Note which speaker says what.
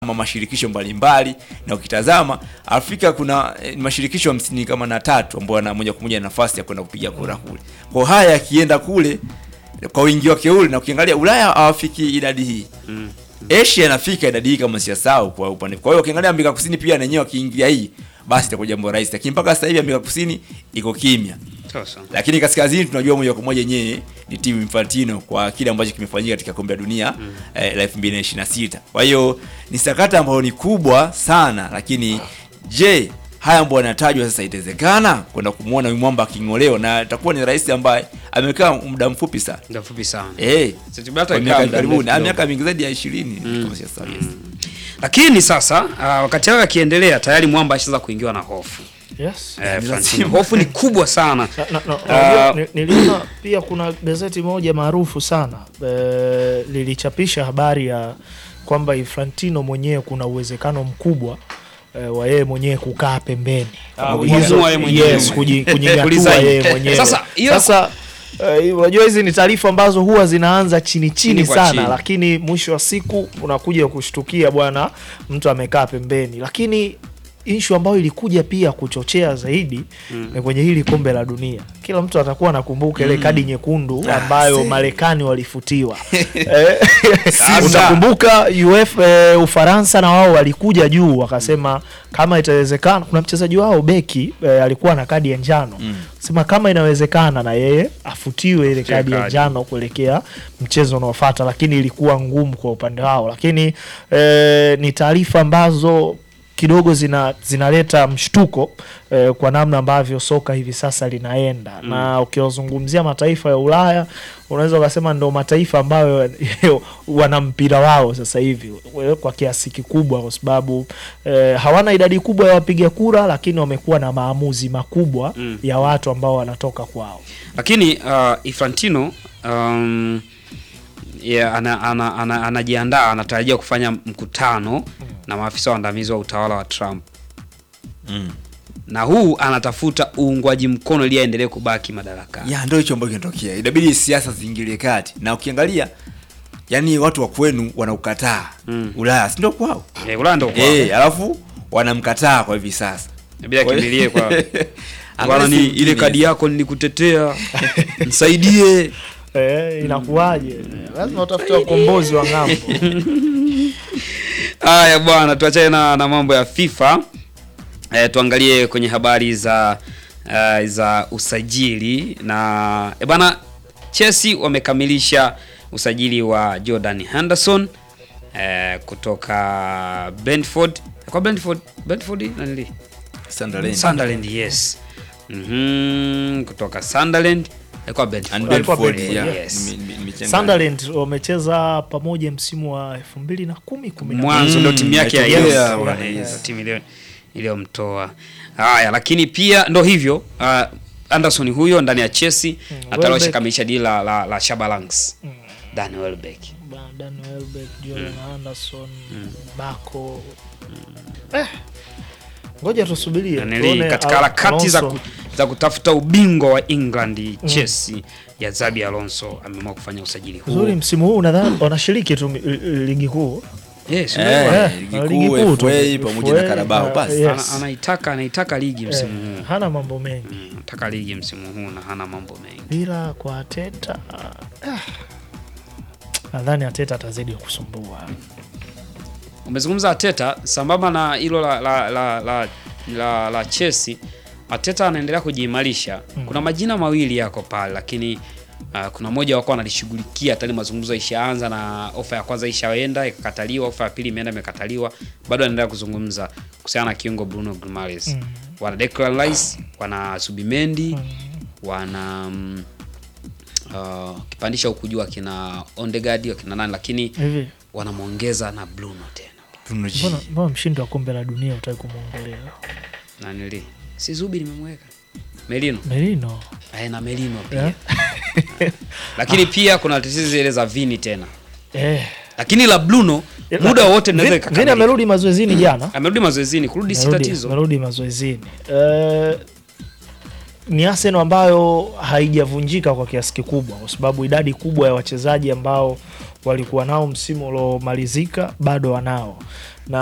Speaker 1: ma- mashirikisho mbalimbali na ukitazama Afrika kuna eh, mashirikisho hamsini kama na tatu ambayo yana moja kwa moja nafasi ya kwenda kupiga kura kule. Kwa haya yakienda kule kwa wingi wake ule, na ukiangalia Ulaya hawafiki idadi hii Asia inafika idadi hii kama siyasahau kwa upande. Kwa hiyo ukiangalia Amerika Kusini pia na yenyewe wakiingia hii basi itakuwa jambo rahisi, lakini mpaka sasa hivi Amerika Kusini iko kimya
Speaker 2: Sasa.
Speaker 1: lakini kaskazini tunajua moja kwa moja yenyewe ni timu Infantino kwa kile ambacho kimefanyika katika kombe la dunia eh, la 2026. Kwa hiyo ni sakata ambayo ni kubwa sana, lakini je, haya ambayo yanatajwa sasa itawezekana kwenda kumwona huyu mwamba aking'olewa, na itakuwa ni rais ambaye amekaa muda mfupi sana
Speaker 2: Muda mfupi sana.
Speaker 1: eh,
Speaker 2: Sasa hata
Speaker 1: kwa
Speaker 2: ikawa
Speaker 1: miaka
Speaker 2: muda
Speaker 1: karibuni,
Speaker 2: mrefu
Speaker 1: ah,
Speaker 2: kidogo.
Speaker 1: miaka mingi zaidi ya 20 kama siyasahau, yes.
Speaker 2: Lakini sasa uh, wakati hayo yakiendelea tayari mwamba ashaanza kuingiwa na hofu.
Speaker 3: Yes.
Speaker 2: Eh,
Speaker 1: ni
Speaker 2: Francine,
Speaker 1: lazima.
Speaker 2: hofu ni kubwa sana.
Speaker 3: Na- na- na-
Speaker 2: Ah.
Speaker 3: unajua, ni- niliona pia kuna gazeti moja maarufu sana eh, lilichapisha habari ya kwamba Infantino mwenyewe kuna uwezekano mkubwa eh, wa yeye mwenyewe kukaa pembeni
Speaker 2: Ah,
Speaker 3: Hizo-
Speaker 2: kujiamua yeye mwenyewe.
Speaker 3: yes, kuji- kunyigatua
Speaker 2: Kulisign.
Speaker 3: yeye mwenyewe
Speaker 2: Sasa, hiyo-
Speaker 3: sasa eh, unajua hizi ni taarifa ambazo huwa zinaanza chini chini
Speaker 2: Chini kwa
Speaker 3: sana
Speaker 2: chini.
Speaker 3: lakini mwisho wa siku unakuja kushtukia bwana mtu amekaa pembeni lakini ishu ambayo ilikuja pia kuchochea zaidi ni kwenye hili kombe la dunia kila mtu atakuwa anakumbuka ile kadi nyekundu ambayo
Speaker 1: see.
Speaker 3: marekani walifutiwa Eh,
Speaker 2: Sasa.
Speaker 3: utakumbuka uf eh, ufaransa na wao walikuja juu wakasema kama itawezekana kuna mchezaji wao beki eh, alikuwa na kadi ya njano sema kama inawezekana na yeye afutiwe ile
Speaker 2: Afutiwe
Speaker 3: kadi ya
Speaker 2: kadi.
Speaker 3: njano kuelekea mchezo unaofuata lakini ilikuwa ngumu kwa upande wao lakini eh, ni taarifa ambazo kidogo zina zinaleta mshtuko eh, kwa namna ambavyo soka hivi sasa linaenda mm. na ukiwazungumzia mataifa ya Ulaya unaweza ukasema ndo mataifa ambayo wana mpira wao sasa hivi eh, kwa kiasi kikubwa, kwa sababu eh, hawana idadi kubwa ya wapiga kura, lakini wamekuwa na maamuzi makubwa
Speaker 2: Mm.
Speaker 3: ya watu ambao wanatoka kwao.
Speaker 2: Lakini uh, Infantino um, yeah, ana, ana, ana, anajiandaa anatarajia kufanya mkutano na maafisa waandamizi wa utawala wa Trump
Speaker 1: Mm.
Speaker 2: na huu anatafuta uungwaji mkono ili aendelee kubaki madarakani.
Speaker 1: ya ndio hicho ambacho kinatokea inabidi siasa ziingilie kati na ukiangalia yani watu wa kwenu wanaukataa
Speaker 2: Mm.
Speaker 1: ulaya si ndio kwao
Speaker 2: Eh, Ulaya ndio kwao.
Speaker 1: eh alafu wanamkataa kwa hivi sasa
Speaker 2: Inabidi akimbilie kwa
Speaker 1: Angalia
Speaker 2: bwana, ni
Speaker 1: si
Speaker 2: ile
Speaker 1: mjini.
Speaker 2: kadi yako nilikutetea, nisaidie.
Speaker 3: Eh, inakuwaje? Lazima utafute ukombozi wa ng'ambo.
Speaker 2: Haya bwana, tuachane na, na mambo ya FIFA e, tuangalie kwenye habari za uh, za usajili na e bwana, Chelsea wamekamilisha usajili wa Jordan Henderson e, kutoka Brentford kwa Brentford Brentford nani
Speaker 1: Sunderland.
Speaker 2: Sunderland yes. Mhm, kutoka Sunderland eh, kwa Brentford.
Speaker 1: And
Speaker 3: Walikuwa
Speaker 1: Brentford,
Speaker 3: Brentford,
Speaker 1: yeah.
Speaker 2: yes.
Speaker 1: Nime- nime- nimechanganya.
Speaker 3: Sunderland wamecheza pamoja msimu wa elfu mbili na kumi kumi na
Speaker 2: mwanzo ndio
Speaker 1: Mm,
Speaker 2: timu yake ya
Speaker 1: yes,
Speaker 2: yes,
Speaker 1: yeah,
Speaker 2: yes,
Speaker 1: yeah.
Speaker 2: ndio timu iliyo- iliyomtoa. Haya, lakini pia ndo hivyo uh, Anderson huyo ndani ya Chelsea mm,
Speaker 3: Welbeck.
Speaker 2: atalosha kamisha dili la, la, la Shabalangs mm. Dan Welbeck.
Speaker 3: Dan Welbeck, Jordan Anderson, Bako. Eh, ngoja tusubirie
Speaker 2: Nanili,
Speaker 3: tuone
Speaker 2: katika
Speaker 3: Al-
Speaker 2: harakati za,
Speaker 3: Alonso.
Speaker 2: ku, za kutafuta ubingwa wa England Chelsea ya Zabi Alonso ameamua kufanya usajili huu.
Speaker 3: Uzuri msimu huu nadhani wanashiriki tu mi- ligi kuu.
Speaker 2: Yes,
Speaker 1: Eh,
Speaker 2: unaelewa?
Speaker 3: Eh,
Speaker 1: ligi
Speaker 3: ligi
Speaker 1: kuu,
Speaker 3: kuu tu.
Speaker 1: FA pamoja na
Speaker 3: FA,
Speaker 1: Carabao,
Speaker 3: uh,
Speaker 1: basi.
Speaker 3: yes.
Speaker 2: Ana- anaitaka anaitaka ligi msimu
Speaker 3: Eh,
Speaker 2: huu.
Speaker 3: hana mambo mengi
Speaker 2: Mm, Anataka ligi msimu huu na hana mambo mengi.
Speaker 3: ila kwa Ateta ah, nadhani Ateta atazidi kusumbua.
Speaker 2: Umezungumza Ateta sambamba na hilo la la, la, la, la, la Chelsea. Ateta anaendelea kujiimarisha. Kuna majina mawili yako pale, lakini uh, kuna moja wako analishughulikia tayari, mazungumzo ishaanza na ofa ya kwanza ishaenda ikakataliwa, ofa ya pili imeenda imekataliwa, bado anaendelea kuzungumza kuhusiana na kiungo Bruno Guimaraes.
Speaker 3: Mm.
Speaker 2: Wana Declan Rice, wana Subimendi, wana mm, uh, kipandisha huku juu akina Ondegard akina nani, lakini
Speaker 3: Hivi
Speaker 2: wanamwongeza na Bruno tena
Speaker 1: Bruno G.
Speaker 3: mbona mbona mshindi wa kombe la dunia utaki kumwongelea
Speaker 2: nanili si Zubi nimemweka Melino
Speaker 3: Merino?
Speaker 2: Aye, na Melino pia
Speaker 3: Eh?
Speaker 2: lakini pia kuna tatizo zile za Vini tena
Speaker 3: Eh.
Speaker 2: lakini la Bruno muda wote naweza
Speaker 3: Vini
Speaker 2: ikakamilika.
Speaker 3: amerudi mazoezini jana.
Speaker 2: amerudi mazoezini kurudi si
Speaker 3: Amerudi-
Speaker 2: tatizo
Speaker 3: amerudi mazoezini. Eh, ni Arsenal ambayo haijavunjika kwa kiasi kikubwa, kwa sababu idadi kubwa ya wachezaji ambao walikuwa nao msimu uliomalizika bado wanao.